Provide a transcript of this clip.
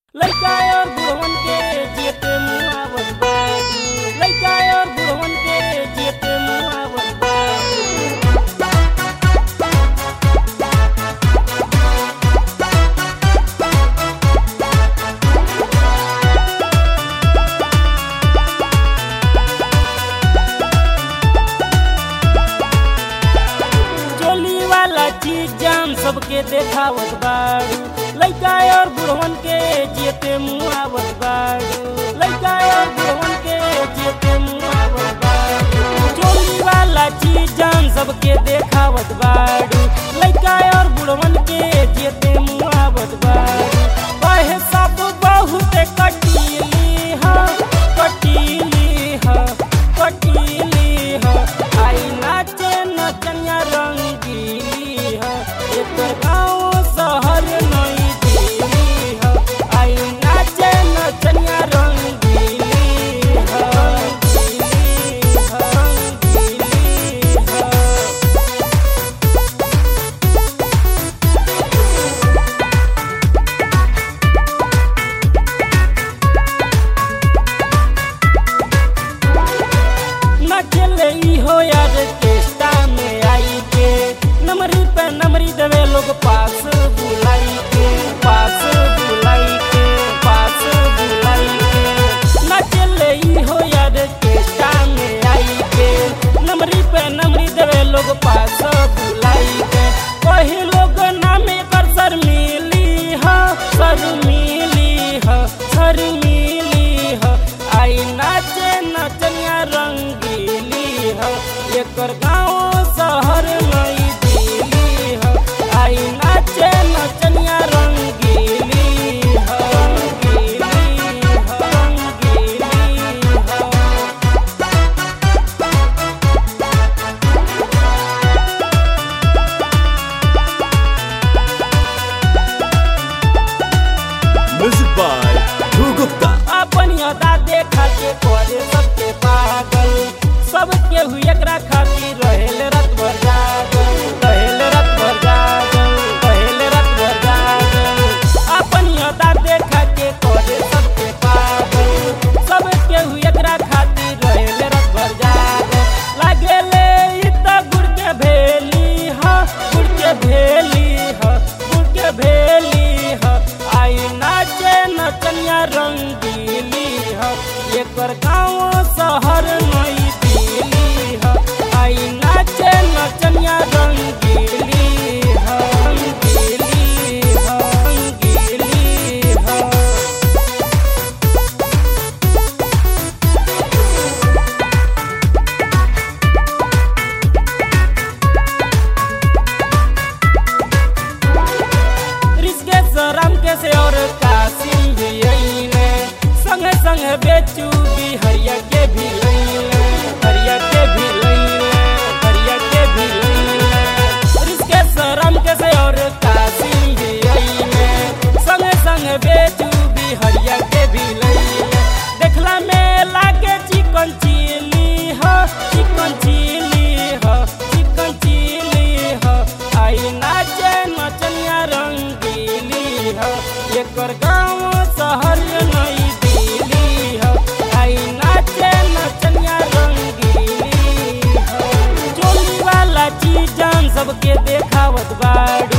लइका और बुढ़वन के जेते मुआवत बाड़ी लइका और बुढ़वन के जेते मुआवत बाड़ी चोली वाला चीज जान सबके देखावत बाड़ू लइका और बुढ़वन के जेते मुआवत बाड़ू लइका और बुढ़वन के जेते मुआवत बाड़ू चोली वाला चीज जान सबके देखावत बाड़ू लइका और बुढ़वन के जेते मुआवत बाड़ू वह सब बहुत कटीली ह कटीली ह कटीली ह आई नाचे नचनिया रंगीली ह एकर गाँव शहर नई दिली ह आई नाचे नचनिया रंगीली ह रंगीली ह रंगीली ह नचले ई हो यार केस्टा में आई के नमरी पे नमरी देवे लोग पास बुलाई के पास बुलाई के पास बुलाई के नचले ई हो यार केस्टा में आई के नमरी पे नमरी देवे लोग पास बुलाई के कही लोग नामे कर सर मिली ह सर मिली ह सर मिली ह आई नाचे नचनिया रंगीली ह एकर गाँव शहर नई दिली ह आई नाचे नचनिया रंगीली ह रंगीली ह रंगीली ह Music by Dhruv Gupta. अपन अदा देखा के करे सबके पागल सबके हुई एकरा खातिर रहेल रात भर जागल रहेल रात भर जागल रहेल रात भर जागल अपन अदा देखा के करे सबके पागल सबके हुई एकरा खातिर रहेल रात भर जागल लागेले ई त गुड़ के भेली ह गुड़ के भेली ह गुड़ के भेली ह आई नाचे नचनिया रंगीली ह एकर गाँव शहर नई दिली ह आई नाचे नचनिया रंगीली ह रंगीली ह रंगीली ह ऋषिकेश राम के से और कासिम भी अइले संगे संगे बेचू भी हरिया के भी लइले हरिया के भी लइले हरिया के भी लइले ऋषिकेश राम के से और कासिम भी अइले संगे संगे बेचू भी हरिया के भी लइले देखला में लागे चिकन चिली ह चिकन चिली ह चिकन चिली ह आई नाचे नचनिया रंगीली ह एकर गाँव शहर नई दिली ह आई नाचे नचनिया रंगीली ह चोली वाला चीज जान सबके देखावत बाड़ू